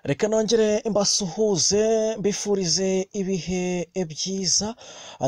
Reka nongere mbasuhuze mbifurize ibihe byiza,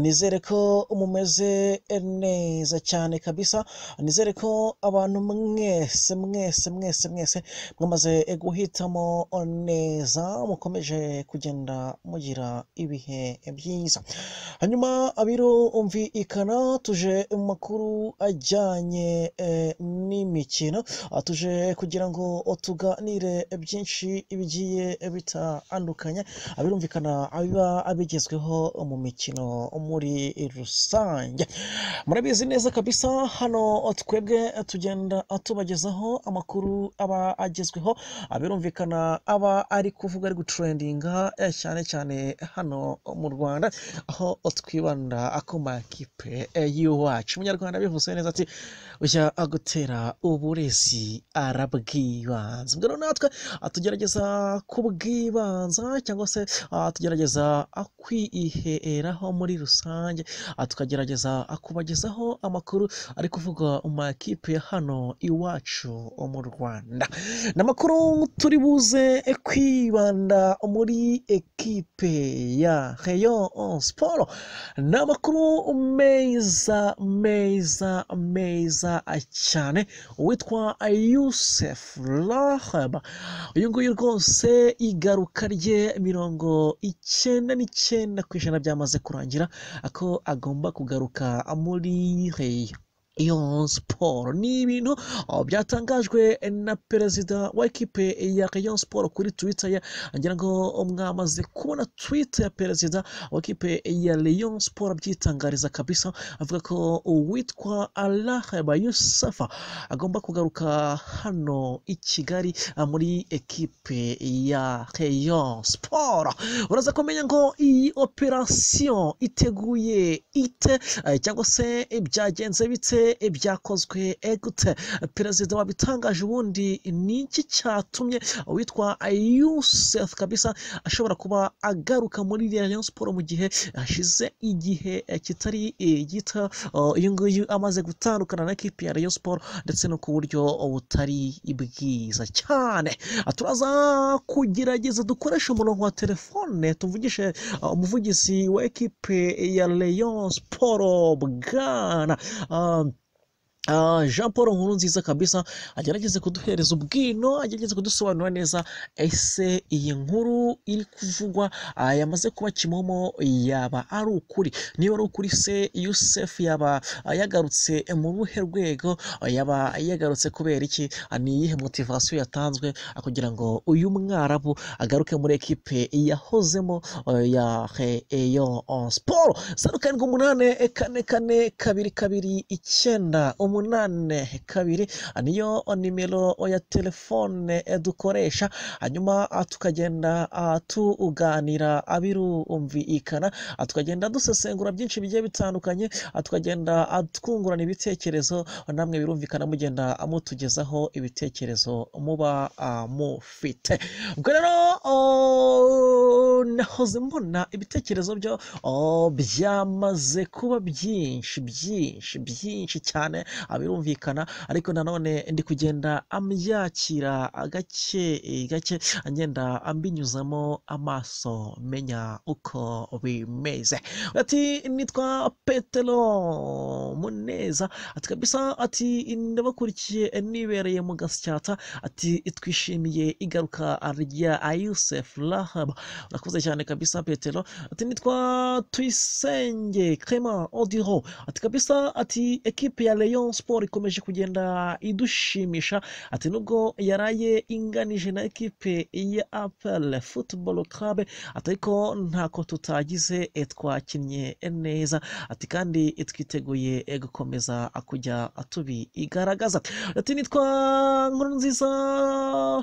nizere ko mumeze neza cyane kabisa, nizere ko abantu mwese mwese mwese mwese mwamaze guhitamo neza, mukomeje kugenda mugira ibihe byiza. Hanyuma birumvikana tuje mu makuru ajyanye n'imikino, tuje kugira ngo tuganire byinshi bigiye bitandukanye, birumvikana biba bigezweho mu mikino muri rusange. Murabizi neza kabisa hano twebwe tugenda tubagezaho amakuru aba agezweho, birumvikana aba ari kuvuga ari gutrendinga cyane cyane hano mu Rwanda, aho twibanda ku makipe y'iwacu. Umunyarwanda bivuze neza ati ujya gutera uburezi arabwibanza. Ubwo rero natwe tugerageza kubwibanza cyangwa se tugerageza kwiheraho muri rusange, tukagerageza kubagezaho amakuru ari kuvugwa mu makipe ya hano iwacu mu Rwanda. Ni amakuru turi buze kwibanda muri ekipe ya Rayon Sport, ni amakuru meza meza meza cyane, uwitwa Youssef Rahab, uyu nguyu rwose igaruka rye mirongo icyenda n'icyenda ku ijana byamaze kurangira, ko agomba kugaruka muri Rayon Sport. Ni ibintu byatangajwe na perezida wa ekipe ya Rayon Sport kuri Twitter ye, ngira ngo mwamaze kubona Twitter ya perezida wa ekipe ya Rayon Sport abyitangariza kabisa, avuga ko uwitwa Rahaba Youssef agomba kugaruka hano i Kigali muri ekipe ya Rayon Sport. Uraza kumenya ngo iyi operasiyo iteguye ite eh, cyangwa se byagenze bite ibyakozwe gute perezida wabitangaje ubundi ni iki cyatumye uwitwa Youssef kabisa ashobora kuba agaruka muri Rayon Sport mu gihe hashize igihe kitari gito uh, uyu nguyu amaze gutandukana na ekipi ya Rayon Sport ndetse no ku buryo butari bwiza cyane turaza kugerageza dukoresha umurongo wa telefone tuvugishe uh, umuvugizi wa ekipe ya Rayon Sport Bwana um, Uh, Jean Paul nkuru nziza kabisa agerageze kuduhereza ubwino agerageze kudusobanura neza ese iyi nkuru iri kuvugwa uh, yamaze kuba kimomo yaba ari ukuri niba ari ukuri se Yusef yaba uh, yagarutse mu ruhe rwego uh, yaba yagarutse kubera iki uh, ni iyihe motivasiyo yatanzwe uh, kugira ngo uyu mwarabu agaruke muri ekipe yahozemo uh, ya Rayon Sport zeru karindwi umunani kane kane kabiri kabiri icyenda umunani kabiri niyo nimero ya telefone dukoresha hanyuma tukagenda tuganira abirumvikana tukagenda dusesengura byinshi bigiye bitandukanye tukagenda twungurana ibitekerezo namwe birumvikana mugenda mutugezaho ibitekerezo muba mufite ubwo rero nahoze mbona ibitekerezo byo byamaze kuba byinshi byinshi byinshi cyane birumvikana ariko nanone ndi kugenda ambyakira gake gake ngenda ambinyuzamo amaso menya uko bimeze ati nitwa petero muneza ati kabisa ati ndabakurikiye nibereye mu gasyata ati twishimiye igaruka rya Yusef Rahab urakoze cyane kabisa petero ati nitwa tuyisenge Clement Odiro ati kabisa ati ekipe ya Rayon Sport ikomeje kugenda idushimisha ati nubwo yaraye inganije na ekipe ya APR Football Club ati ariko ntako tutagize twakinnye neza ati kandi twiteguye gukomeza kujya tubigaragaza ati nitwa nkuru nziza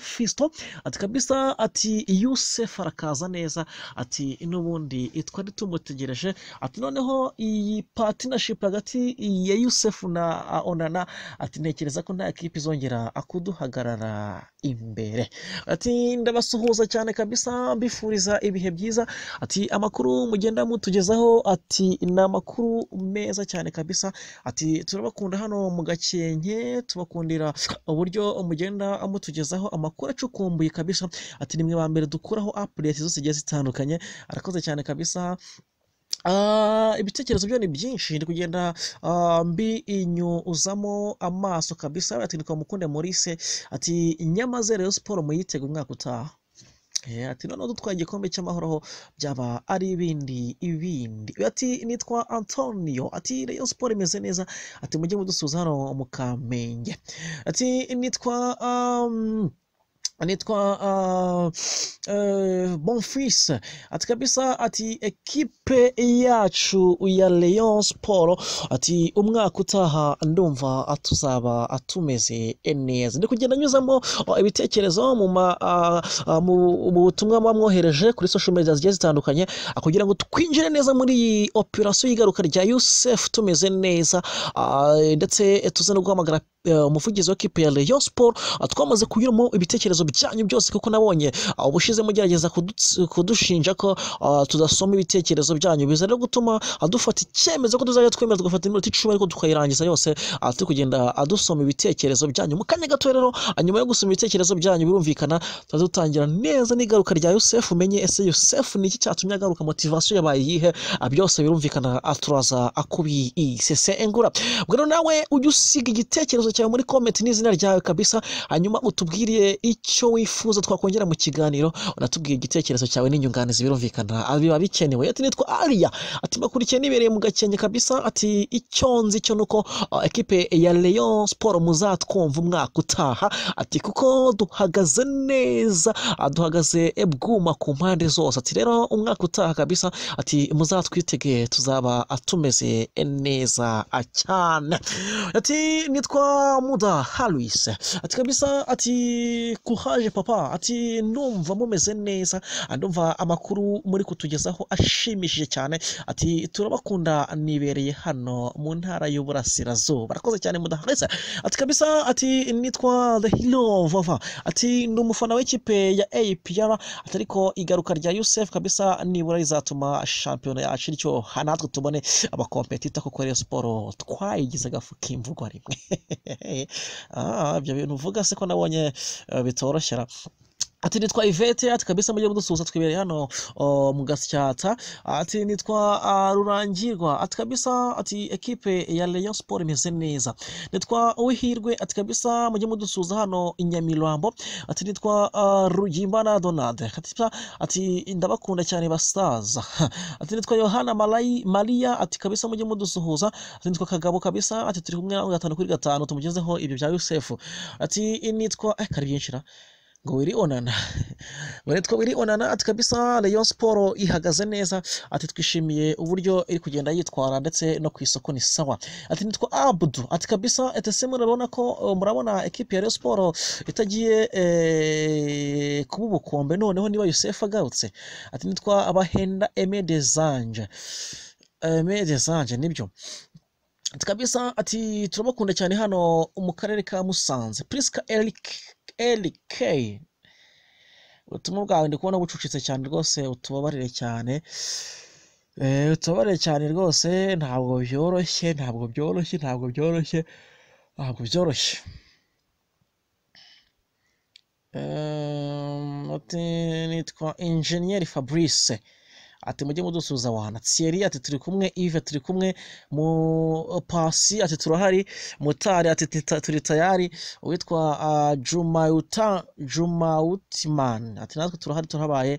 Fisto ati kabisa ati Yusef arakaza neza neza ati n'ubundi twari tumutegereje ati noneho iyi patinashipu hagati ya yusefu na onana ati ntekereza ko nta kipe izongera kuduhagarara imbere ati ndabasuhuza cyane kabisa mbifuriza ibihe byiza ati amakuru mugenda mutugezaho ati ni amakuru meza cyane kabisa ati turabakunda hano mu gakenke tubakundira uburyo mugenda mutugezaho amakuru acukumbuye kabisa ati ni mwe ba mbere dukuraho apureti zose zigiye zitandukanye arakoze cyane kabisa Ah, ibitekerezo byo ni byinshi ndi kugenda ah, mbinyuzamo amaso kabisa ati niko mukunde Maurice ati nyamaze Rayon Sport muyitega umwaka utaha Eh, ati noneho dutwaye igikombe cy'amahoro aho byaba ari ibindi ibindi ati nitwa antonio ati rayon siporo imeze neza ati mujye mudusuza hano mu kamenge ati nitwa um, anitwa uh, uh, bonfis ati kabisa ati ekipe yacu ya leon sport ati umwaka utaha ndumva tuzaba tumeze neza ndi kugenda nyuzamo uh, ibitekerezo mu ma- uh, uh, mu- mu butumwa muba mwohereje kuri social media zigiye zitandukanye uh, kugira ngo twinjire neza muri iyi operasiyo y'igaruka rya yusef tumeze neza uh, ndetse tuze no guhamagara uh, umuvugizi wa kipe ya leon sport Ah, twamaze kunyuramo ibitekerezo byanyu byose kuko nabonye ah, ubushize mugerageza kuduts- kudushinja ko ah, tudasoma ibitekerezo byanyu biza rero gutuma ah, dufata icyemezo ko tuzajya twemera tugafata iminota icumi ariko tukayirangiza yose ah, turi kugenda ah, dusoma ibitekerezo byanyu mu kanya gato rero ah, nyuma yo gusoma ibitekerezo byanyu birumvikana tuba dutangira neza n'igaruka rya yosefu umenye ese yosefu ni iki cyatumye agaruka motivasiyo yabaye iyihe Ah, byose birumvikana ah, turaza ah, kubisesengura ubwo rero nawe ujye usiga igitekerezo cyawe muri komenti n'izina ryawe kabisa hanyuma utubwire icyo wifuza twakongera mu kiganiro unatubwiye igitekerezo cyawe n'inyunganizi birumvikana ah, biba bikenewe ati nitwa ariya ati makurikiye nibereye mu gakenke kabisa ati icyo nzi cyo nuko ah, ekipe ya leon sport muzatwumva umwaka utaha ati kuko duhagaze neza ah, duhagaze bwuma ku mpande zose ati rero umwaka utaha kabisa ati muzatwitege tuzaba ah, tumeze neza ah, cyane ati nitwa muda harwise ati kabisa ati kuhaje papa ati ndumva mumeze neza Ah, ndumva amakuru muri kutugezaho ashimishije cyane ati turabakunda nibereye hano mu ntara y'uburasirazuba arakoze cyane mudahagaze ati kabisa ati nitwa the hero vava ati ndi umufana w'ikipe ya apr ati ariko igaruka rya yusef kabisa nibura rizatuma shampiyona yacu iryo natwe tubone abakompetita kuko rero siporo twayigize agafu k'imvugwa rimwe Ah, ibyo bintu uvuga se ko nabonye eh, bitoroshye ra. ati nitwa ivete ati kabisa mujye mudusuhuza twibereye hano o, mu gasyata ati nitwa ah, rurangirwa ati kabisa ati ekipe ya leon sport imeze neza nitwa uwihirwe ati kabisa mujye mudusuhuza hano i nyamirambo ati nitwa ah, rugimbana donade ati kabisa, ati ndabakunda cyane basaza ati nitwa yohana Malayi- mariya ati kabisa mujye mudusuhuza ati nitwa kagabo kabisa ati turi kumwe nawe gatanu kuri gatanu tumugezeho ibyo bya yosefu ati nitwa eh kari byinshi ra ngo wiri onana witwa wiri onana ati kabisa Rayon Sport ihagaze neza ati twishimiye uburyo iri kugenda yitwara ndetse no ku isoko ni sawa ati nitwa Abdu ati kabisa etese murabona ko eh, murabona ekipe ya Rayon Sport itagiye eh, kuba ubukombe noneho niba Yusef agarutse ati nitwa abahenda Aimé Desange Aimé Desange nibyo ati kabisa ati turabakunda cyane hano mu karere ka Musanze Priska Eric LK ubutumwa bwawe ndi kubona bucucitse cyane rwose utubabarire cyane Eh, utubabarire cyane rwose ntabwo byoroshye ntabwo byoroshye ntabwo byoroshye ntabwo byoroshye Ehm, ati nitwa injeniyeri fabrice ati mujye mudusuza wana Thierry ati turi kumwe Yves turi kumwe mu pasi ati turahari mutari ati "Tita- turi tayari uwitwa uh, Jumauta Jumautman ati natwe turahari turabaye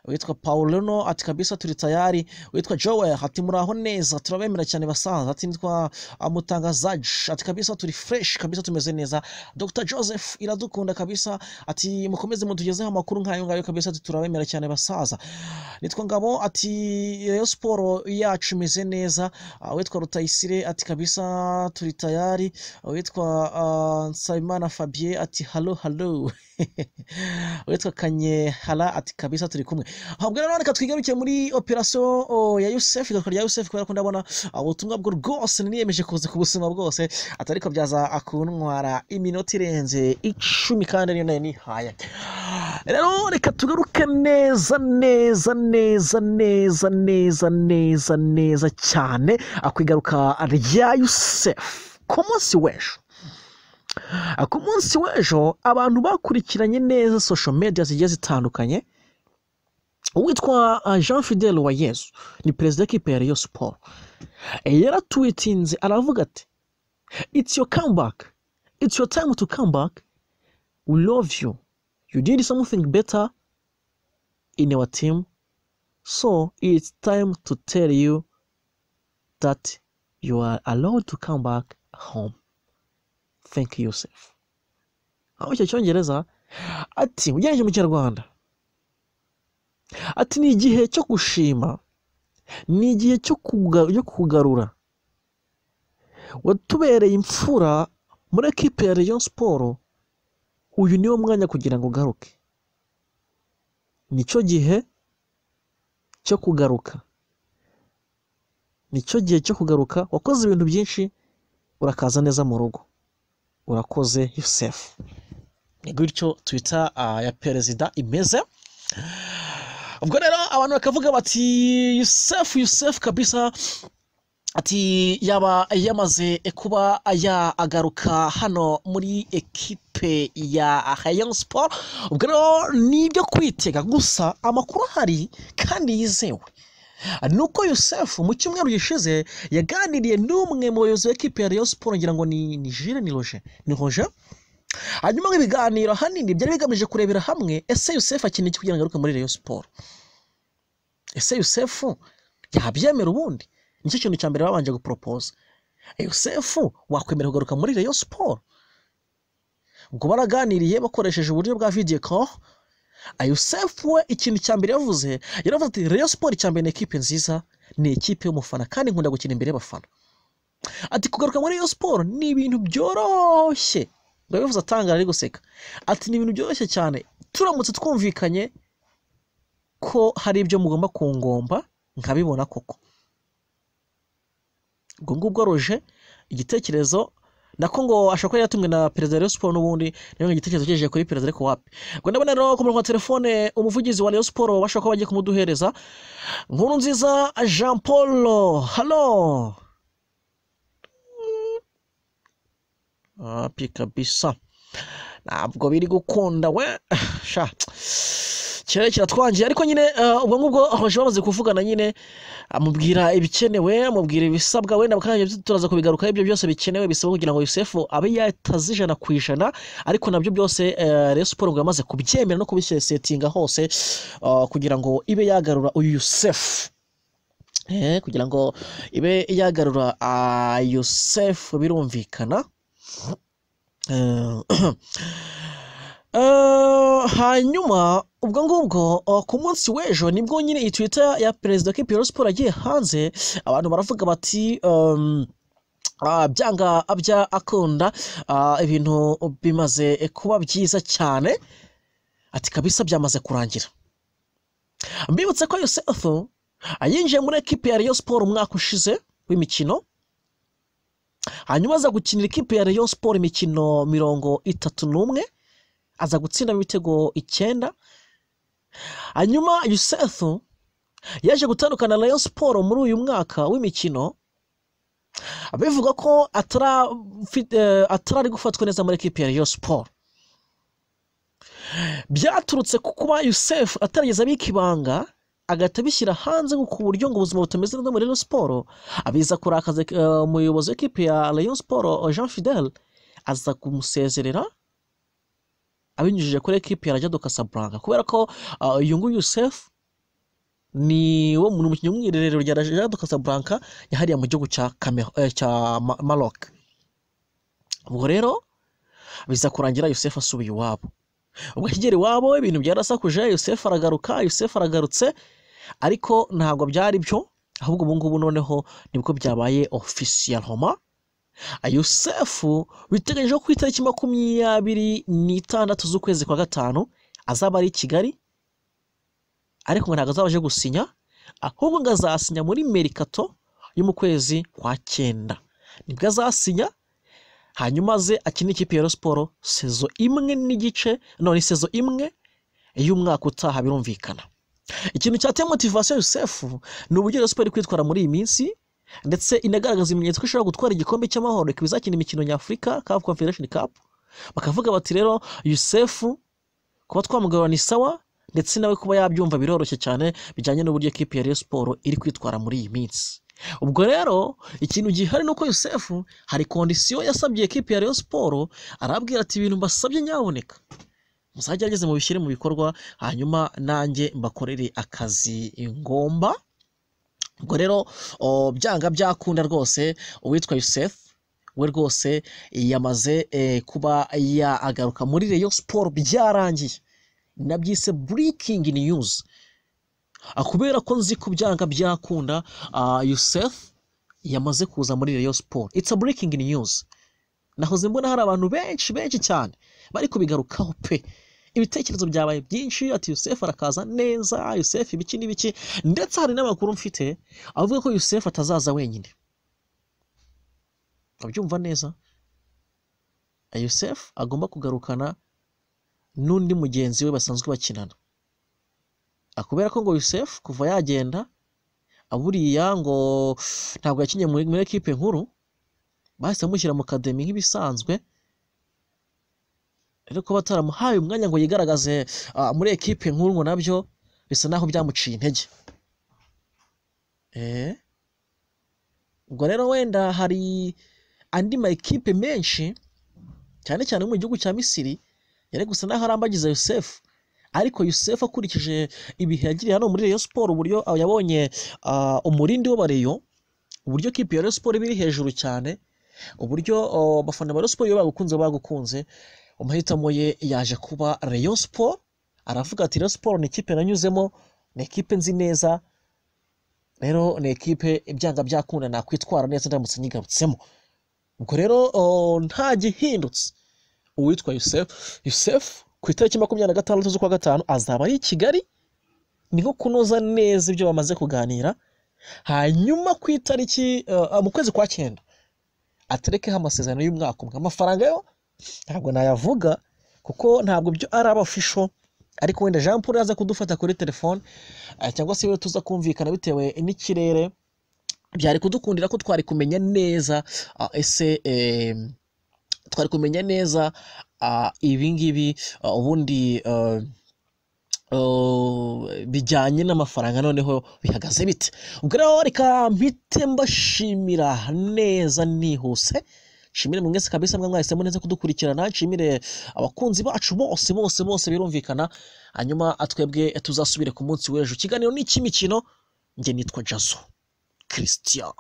uwitwa Paulino ati kabisa turi tayari uwitwa Joel ati muraho neza turabemera cyane basanza ati nitwa uh, Mutangazaji ati kabisa turi fresh kabisa tumeze neza Dr Joseph iradukunda kabisa ati mukomeze mutugezeho amakuru nk'ayo ngayo kabisa ati turabemera cyane basaza nitwa ngabo ati Rayon siporo yacu imeze neza Ah, uwitwa rutayisire ati kabisa turi tayari uwitwa ah, nsabimana fabien ati halo halo uwitwa kanyehara ati kabisa turi kumwe ahubwo nanone reka twigarukire muri operasiyo oh, ya yusefu igaruka rya yusefu kubera ko ndabona ubutumwa bwo rwose niyemeje kuza ku buzima bwose atariko byaza akuntwara iminota irenze icumi kandi niyo nayo nihaye rero reka tugaruke neza neza neza neza neza neza neza cyane akwigaruka rya yusefu ku munsi w'ejo ku munsi w'ejo abantu bakurikiranye neza sosho media zigiye zitandukanye uwitwa uh, jean fidel wa yesu ni perezida w'ikipe ya rayon siporo yaratwitinze aravuga ati it's your comeback it's your time to come back we love you you did something better in our team so it's time to tell you that you are allowed to come back home thank yourself aho icyo cyongereza ati ugereranije mu kinyarwanda ati ni igihe cyo gushima ni igihe cyo kugarura watubereye imfura muri ekipe ya Rayon siporo uyu niwo mwanya kugira ngo ugaruke nicyo gihe cyo kugaruka nicyo gihe cyo kugaruka wakoze ibintu byinshi urakaza neza mu rugo urakoze yusefu ni gutyo twita ya perezida imeze ubwo rero abantu bakavuga bati yusefu yusefu kabisa ati yaba yamaze kuba yagaruka hano muri ekipe ya hayangi siporo ubwo rero ni ibyo kwitega gusa amakuru ahari kandi yizewe ni uko yusefu mu cyumweru gishize yaganiriye n'umwe mu bayobozi b'ekipe ya rayon siporo ngira ngo ni ni jire ni roje ni roje hanyuma nk'ibiganiro ahanini byari bigamije kurebera hamwe ese yusefu akeneye iki kugira ngo agaruke muri rayon siporo ese yusefu yabyemera ubundi nicyo kintu cya mbere babanje guporopoza yusefu wakwemera kugaruka muri rayon siporo ubwo baraganiriye bakoresheje uburyo bwa vidiyo koho yusefu we ikintu cya mbere yavuze yaravuze ati rayon siporo icya mbere ni ekipe nziza ni ekipe y'umufana kandi nkunda gukina imbere y'abafana ati kugaruka muri rayon siporo ni ibintu byoroshye yabivuze atangara ari guseka ati ni ibintu byoroshye cyane turamutse twumvikanye ko hari ibyo mugomba kungomba nkabibona koko ubwo ngubwo roje igitekerezo nako ngo ashobora kuba yatumwe na perezida wa siporo n'ubundi niyo igitekerezo cyejeje kuri perezida ariko wapi ngo ndabona rero ku murongo wa telefone umuvugizi wa rayon siporo bashobora kuba bagiye kumuduhereza nkuru nziza jean paul halo wapi kabisa ntabwo biri gukunda we sha kirere kiratwangiye ariko nyine ubwo ngubwo abaje bamaze kuvugana nyine amubwira ibikenewe amubwira ibisabwa wenda kandi turaza kubigaruka ibyo byose bikenewe bisaba kugira ngo yusefu abe yataze ijana ku ijana ariko nabyo byose rero siporo ngo yamaze kubyemera no kubisetinga hose kugira ngo ibe yagarura uyu yusefu kugira ngo ibe yagarura yusefu birumvikana hanyuma ubwo ngubwo ku munsi w'ejo nibwo nyine iyi twita ya perezida wa kipe siporo agiye hanze abantu baravuga bati byanga abya akunda ibintu bimaze kuba byiza cyane ati kabisa byamaze kurangira mbibutse ko yosefu yinjiye muri ekipe ya riyo siporo umwaka ushize w'imikino hanyuma aza gukinira ikipe ya rayon siporo imikino mirongo itatu n'umwe aza gutsindamo ibitego icyenda hanyuma yusefu yaje gutandukana na rayon siporo muri uyu mwaka w'imikino bivuga ko atari ari gufatwa neza muri ekipe ya rayon siporo byaturutse ku kuba yusefu atarageza abika ibanga agahita abishyira hanze ku buryo ngo ubuzima butameze neza muri Rayon siporo abiza kurakaza umuyobozi w'ikipe ya Rayon siporo Jean Fidel aza kumusezerera abinyujije kuri ekipe ya Rajado Casablanca kubera ko uyu nguyu Yusef ni wo muntu umukinnyi w'umwiherero rya Rajado Casablanca yahariye mu gihugu cya cya Maroc ubwo rero biza kurangira Yusef asubiye iwabo ubwo akigera iwabo ibintu byarasakuje yusefu aragaruka yusefu aragarutse ariko ntabwo byari byo ahubwo ubu ngubu noneho nibwo byabaye ofisiye homa yusefu biteganyije ko ku itariki makumyabiri n'itandatu z'ukwezi kwa gatanu azaba ari i kigali ariko ngo ntabwo azaba aje gusinya ahubwo ngo azasinya muri merikato yo mu kwezi kwa cyenda nibwo azasinya hanyuma ze akine ikipe ya siporo sezo imwe n'igice none sezo imwe y'umwaka utaha birumvikana ikintu cyateye motivasiyo yusefu ni uburyo rero siporo iri kwitwara muri iyi minsi ndetse inagaragaza ibimenyetso ko ishobora gutwara igikombe cy'amahoro ikaba izakina imikino nyafurika cup confederation cup bakavuga bati rero yusefu kuba twamugarura ni sawa ndetse nawe kuba yabyumva biroroshye cyane bijyanye n'uburyo ekipi ya siporo iri kwitwara muri iyi minsi ubwo rero ikintu gihari ni uko yusefu hari kondisiyo yasabye ekipi ya siporo arabwira ati ibintu mbasabye nyaboneka muzagerageze mubishyire mu bikorwa hanyuma nanjye mbakorere akazi ngomba ubwo rero byanga byakunda rwose uwitwa Yusef we rwose yamaze kuba yagaruka muri reyo siporo byarangiye nabyise burikingi niyuzi kubera ko nzi ko byanga byakunda Yusef yamaze kuza muri reyo siporo itsa burikingi niyuzi nahoze mbona hari abantu benshi benshi cyane bari kubigarukaho pe ibitekerezo byabaye byinshi ati yusefu arakaza neza yusefu ibiki n'ibiki ndetse hari n'amakuru mfite avuga ko yusefu atazaza wenyine abyumva neza yusefu agomba kugarukana n'undi mugenzi we basanzwe bakinana akubera ko ngo yusefu kuva yagenda aburiya ngo ntabwo yakinnye muri ekipe nkuru bahise bamushyira mu kademi nk'ibisanzwe ariko bataramuhaye umwanya ngo yigaragaze muri ekipe nkuru ngo nabyo bisa naho byamuciye intege ubwo rero wenda hari andi ma ekipe menshi cyane cyane mu gihugu cya misiri yari gusa naho arambagiza yusefu ariko yusefu akurikije ibihe yagiriye hano muri reyo siporo uburyo yabonye umurindi w'abareyo uburyo kipe ya reyo siporo iba iri hejuru cyane uburyo abafana ba reyo siporo iyo bagukunze bagukunze amahitamo ye yaje kuba reyo siporo aravuga ati reyo siporo ni ikipe nanyuzemo ni ikipe nzi neza rero ni ikipe ibyanga byakunda nakwitwara neza ndamutse nyigarutsemo ubwo rero nta gihindutse uwitwa yusefu yusefu ku itariki makumyabiri na gatandatu z'ukwa gatanu azaba ari i kigali ni nko kunoza neza ibyo bamaze kuganira hanyuma ku itariki mu kwezi kwa cyenda aterekeho amasezerano y'umwaka umwe amafaranga yo ntabwo nayavuga kuko ntabwo byo ari abafisho ariko wenda jean paul yaza kudufata kuri telefone cyangwa se tuza kumvikana bitewe n'ikirere byari kudukundira ko twari kumenya neza ese twari kumenya neza ibingibi ubundi bijyanye n'amafaranga noneho bihagaze bite ubwo rero reka mpite mbashimira neza nihuse nshimire mwese kabisa mwe mwahisemo neza kudukurikirana nshimire abakunzi bacu bose bose bose birumvikana hanyuma twebwe tuzasubire ku munsi w'ejo ikiganiro ni icy'imikino njye nitwa jazo christian